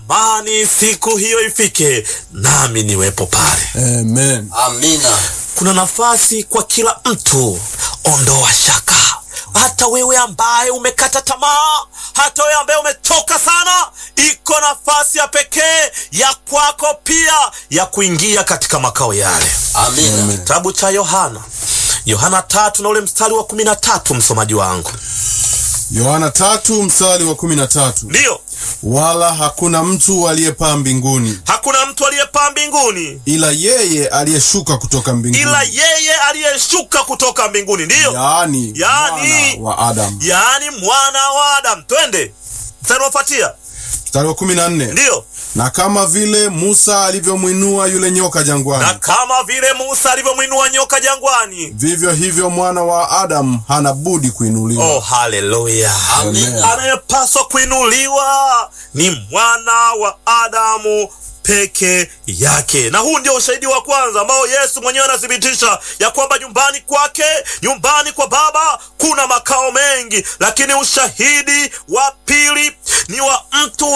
natamani siku hiyo ifike nami niwepo pale. Amen. Amina. Kuna nafasi kwa kila mtu. Ondoa shaka, hata wewe ambaye umekata tamaa, hata wewe ambaye umechoka sana, iko nafasi ya pekee ya kwako pia ya kuingia katika makao yale. Amina. Kitabu cha Yohana, Yohana tatu na ule mstari wa kumi na tatu msomaji wangu. Yohana tatu mstari wa kumi na tatu Ndiyo, wala hakuna mtu aliyepaa mbinguni hakuna mtu aliyepaa mbinguni ila yeye aliyeshuka kutoka mbinguni, ila yeye aliyeshuka kutoka mbinguni. Ndiyo, yaani Yaani- mwana wa Adamu. yaani mwana wa Adamu. Twende mstari unaofuatia. Mstari wa kumi na nne Ndiyo, na kama vile Musa alivyomwinua yule nyoka na jangwani, kama vile Musa alivyomwinua nyoka jangwani. vivyo hivyo mwana wa Adamu hana budi kuinuliwa. Oh, haleluya! Amina. Anayepaswa kuinuliwa ni mwana wa Adamu peke yake, na huu ndio ushahidi wa kwanza ambao Yesu mwenyewe anathibitisha ya kwamba nyumbani kwake, nyumbani kwa Baba kuna makao mengi, lakini ushahidi wa pili ni wa mtu